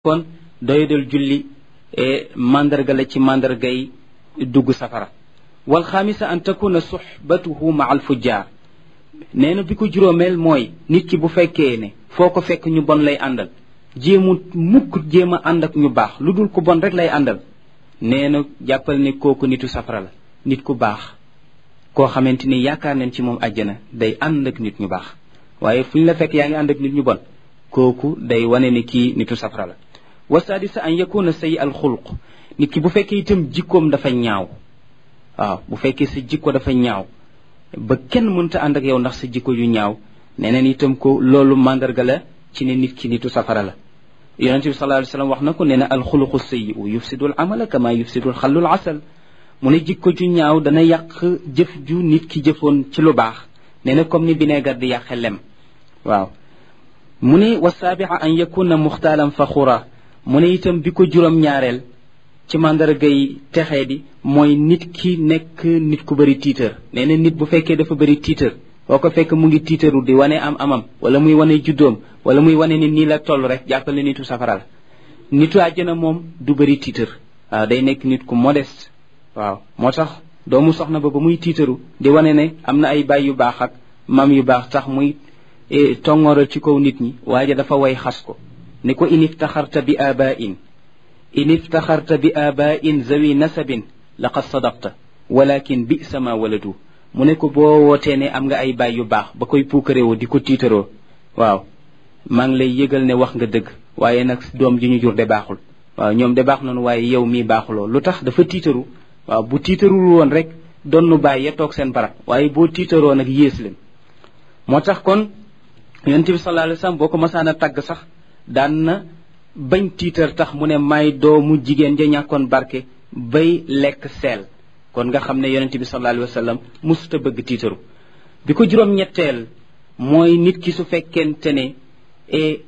kon doyadal julli mandarga la ci mandargay dugg safara wal xaamisa an takuna suxbatuhu ma al fujjaar nee na bi ko juróomeel mooy nit ki bu fekkee ne foo ko fekk ñu bon lay àndal jéemu mukk jéem a ànd ak ñu baax lu dul ku bon rek lay àndal nee na jàppal ne kooku nitu safara la nit ku baax koo xamante ni yaakaar nañ ci moom àjjana day ànd ak nit ñu baax waaye fu ñu la fekk yaa ngi ànd ak nit ñu bon kooku day wane ni kii nitu safara la wasadisa an yakuna sayi al xulq nit ki bu fekkee itam jikkoom dafa ñaaw waaw bu fekkee sa jikko dafa ñaaw ba kenn mënta ànd ak yow ndax sa jikko yu ñaaw neneen itam ko loolu mandarga la ci ne nit ki nitu safara la yonente bi sallallahu alayhi wasallam wax na ko nee na alxuluqu sayyi'u yufsidu al amala kama yufsidu al xallul asal mu ne jikko ju ñaaw dana yàq jëf ju nit ki jëfoon ci lu baax nee na comme ni bineegar di yàqe lem waaw mu ne wasaabi'a an yakuna muxtaalan faxura mu ne itam bi ko juróom ñaareel ci mandargay texee di mooy nit ki nekk nit ku bëri tiitër nee na nit bu fekkee dafa bëri tiitër boo ko fekk mu ngi tiitaru di wane am amam wala muy wane juddoom wala muy wane ni nii la toll rek jàppale nitu safara la nitu àjjana moom du bëri tiitër waaw day nekk nit ku modeste waaw moo tax doomu soxna ba ba muy tiitaru di wane ne am na ay baay yu baax ak mam yu baax tax muy tongooral ci kaw nit ñi waaye dafa way xas ko ni ko in iftaxarta bi abain in iftaxarta bi abain zawi nasabin laqad sadaqta walakin bisa ma waladu mu ne ko boo wootee ne am nga ay baay yu baax ba koy puukaréewoo di ko tiitaroo waaw maa ngi lay yëgal ne wax nga dëgg waaye nag doom ji ñu jur de baaxul waaw ñoom de baax nañu waaye yow mii baaxuloo lu tax dafa tiitaru waaw bu tiitarul woon rek donnu baay ya toog seen barab waaye boo tiitaroo nag yées leen moo tax kon yonent bi sallallahu alayhi wasallam boo ko masaan a tàgg sax daan na bañ tiitar tax mu ne may doomu jigéen ja ñàkkoon barke bay lekk seel kon nga xam ne yonente bi sallallahu alayhi wa sallam musuta bëgg tiitaru bi ko juróom-ñetteel mooy nit ki su fekkente ne e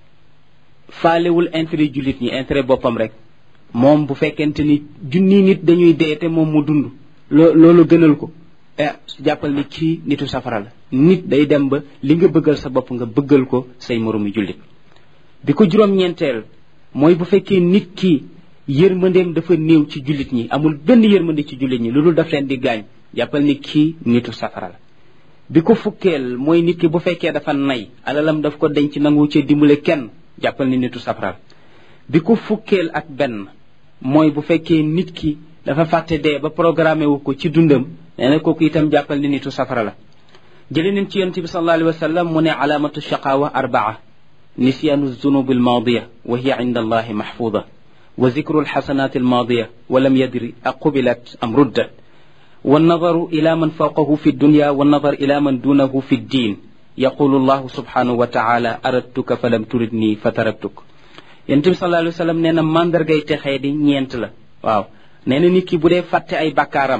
faalewul intérêt jullit ñi intérêt boppam rek moom bu fekkente ni junni nit dañuy dee te moom mu dund loo loolu gënal ko eh jàppal ni kii nitu safara la nit day dem ba li nga bëggal sa bopp nga bëggal ko say moroomi jullit bi ko juróom-ñeenteel mooy bu fekkee nit ki yërmandeem dafa néew ci jullit ñi amul benn yërmande ci jullit ñi lu dul daf leen di gaañ jàppal ni kii nitu safara la bi ko fukkeel mooy nit ki bu fekkee dafa nay alalam daf ko denc nangu ci dimbale kenn jàppal ni nitu safara la bi ko fukkeel ak benn mooy bu fekkee nit ki dafa fàtte dee ba programmé wu ko ci dundam nee na kooku itam jàppal ni nitu safara la jële nañ ci yonente bi sallallahu alayhi wa sallam mu ne alaamatu shaqaawa arbaa nisyaanu zunub almaadiya wa hiya inda allahi mahfuuda wa zikru alxasanat almaadiya wa lam yadri aqubilat am ruddat والنظر إلى من فوقه في الدنيا والنظر إلى من دونه في الدين يقول الله سبحانه وتعالى أردتك فلم تردني فتركتك yonent bi sallallahu alayhi wa sallam nee na mandargay texee di ñeent la waaw nee na nit ki bu dee fàtte ay bakkaaram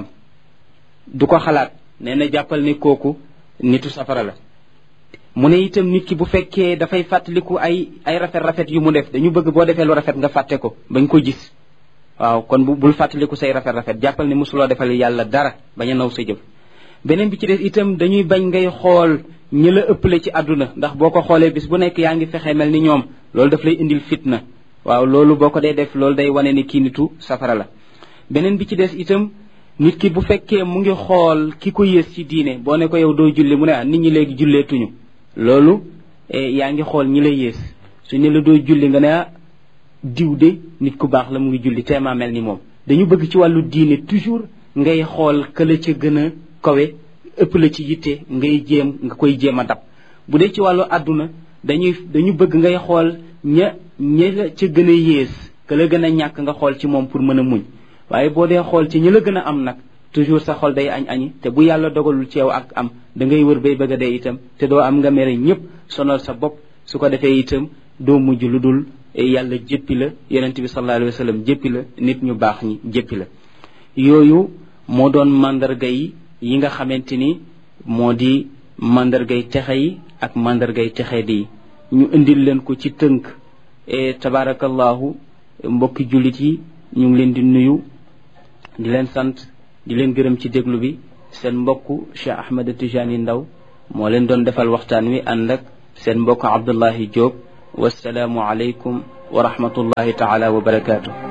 du ko xalaat nee na jàppal ni kooku nitu safara la mu ne itam nit ki bu fekkee dafay fàttaliku ay ay rafet rafet yu mu def dañu bëgg boo defee lu rafet nga fàtte ko bañ ko gis waaw kon bu bul fàttaliku say rafet rafet jàppal ne mosuloo defal yàlla dara bañ a naw sa jëf beneen bi ci des itam dañuy bañ ngay xool ñi la ëppale ci àdduna ndax boo ko xoolee bis bu nekk yaa ngi fexe mel ni ñoom loolu daf lay indil fitna waaw loolu boo ko dee def loolu day wane ni kii nitu safara la beneen bi ci des itam nit ki bu fekkee mu ngi xool ki ko yées ci diine boo ne ko yow doo julli mu ne ah nit ñi léegi julleetuñu loolu yaa ngi xool ñi la yées su ne la doo julli nga ne ah diw de nit ku baax la mu ngi julli teemaa mel ni moom dañu bëgg ci wàllu diine toujours ngay xool ka la ca gën a kawe ëpp la ci yitte ngay jéem nga koy jéem a dab bu dee ci wàllu àdduna dañuy dañu bëgg ngay xool ña ña la ca gën a yées ka la gën a ñàkk nga xool ci moom pour mën a muñ waaye boo dee xool ci ñi la gën a am nag toujours sa xol day añ añi te bu yàlla dogalul ci yow ak am da ngay wër bay bëgg a dee itam te doo am nga mere ñëpp sonal sa bopp su ko defee itam doo mujj lu dul yàlla jéppi la yonent bi sallallahu alayhi wa sallam jéppi la nit ñu baax ñi jéppi la yooyu moo doon mandarga yi yi nga xamante ni moo di mandargay texe yi ak mandargay texe di ñu indil leen ko ci tënk e tabaarakallahu mbokki jullit yi ñu ngi leen di nuyu di leen sant di leen gërëm ci déglu bi seen mbokk Cheikh Ahmed Tijani Ndaw moo leen doon defal waxtaan wi ànd ak seen mbokk Abdullahi Diop wasalaamu aleykum wa rahmatullahi taala wa barakaatu